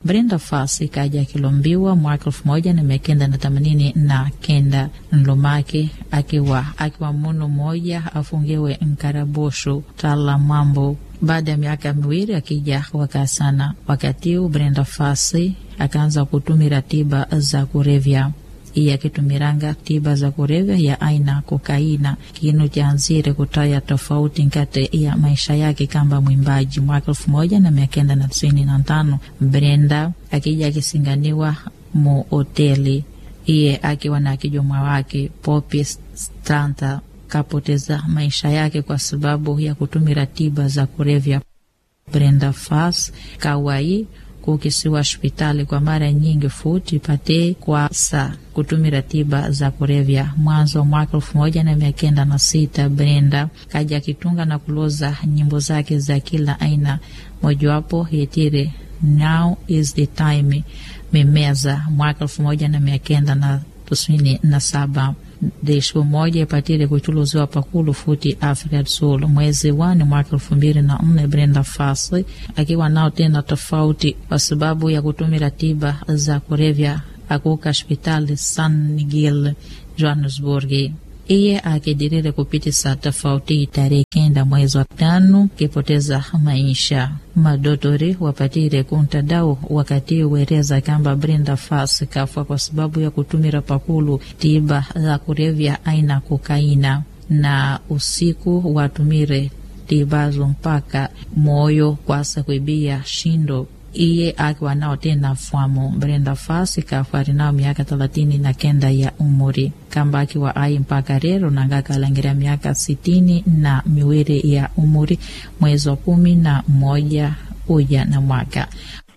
Brenda Fassie kaja akilombiwa mwaka elfu moja na mia kenda na themanini na kenda nlomake akiwa akiwa munu moja afungiwe nkarabosho tala mambo baada ya miaka miwili akija wakasana. Wakati huu Brenda Fassie akaanza kutumira tiba za kurevya iye akitumiranga tiba za kurevya ya aina kokaina kinu chanzire kutaya tofauti nkati ya maisha yake kamba mwimbaji. Mwaka elfu moja na mia kenda na tisini na tano Brenda akija akisinganiwa mu hoteli iye akiwa na kijomwa wake Poppy Stranta kapoteza maisha yake kwa sababu ya kutumira tiba za kurevya. Brenda Fassie kawai kukisiwa hospitali kwa mara nyingi futi pate kwa sa kutumira tiba za kurevya. Mwanzo wa mwaka elfu moja na mia kenda na sita Brenda kaja akitunga na kuloza nyimbo zake za kila aina, mojawapo yetire now is the time mimeza mwaka elfu moja na mia kenda na tisini na saba desho moja ipatire kuchuluziwa pakulu futi Africa du Sul mwezi wani mwaka elfu mbili na nne Brenda Fassie akiwa nao tena tofauti kwa sababu ya kutumira tiba za kurevya akuka hospitali San Miguel Johannesburg. Iye akidirire kupitisa tofauti tarehe kenda mwezi wa tano kipoteza maisha. Madotori wapatire kuntadao wakati wereza kamba Brenda Fassie kafa kwa sababu ya kutumira pakulu tiba za kurevya aina kokaina, na usiku watumire tibazo mpaka moyo kwasa kuibia shindo iye akiwa nao tena fwamu. Brenda Fassie kafa arinao miaka thelathini na kenda ya umuri kamba akiwa ai mpaka rero nangakalangira miaka sitini na miwili ya umuri mwezi wa kumi na moja uja na mwaka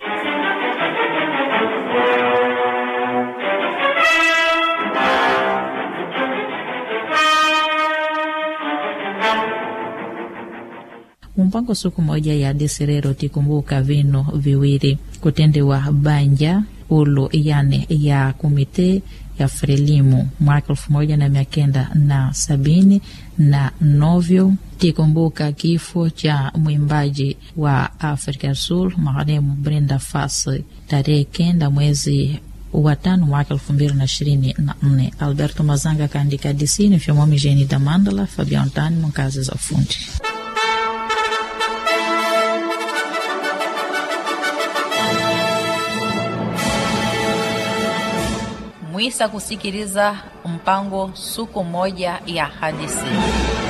mumpango siku moja ya desirero tikumbuka vino viwili kutendewa banja ulu yani ya komite ya Frelimu mwaka elfu moja na mia kenda na sabini na novyo tikumbuka kifo cha mwimbaji wa Afrika Sul marehemu Brenda Fassie tarehe kenda mwezi wa tano mwaka elfu mbili na ishirini na nne. Alberto Mazanga kaandika disini vyomomi Jeni Damandala Fabian Tani mkazi za ufundi mwisa kusikiliza mpango suku moja ya hadithi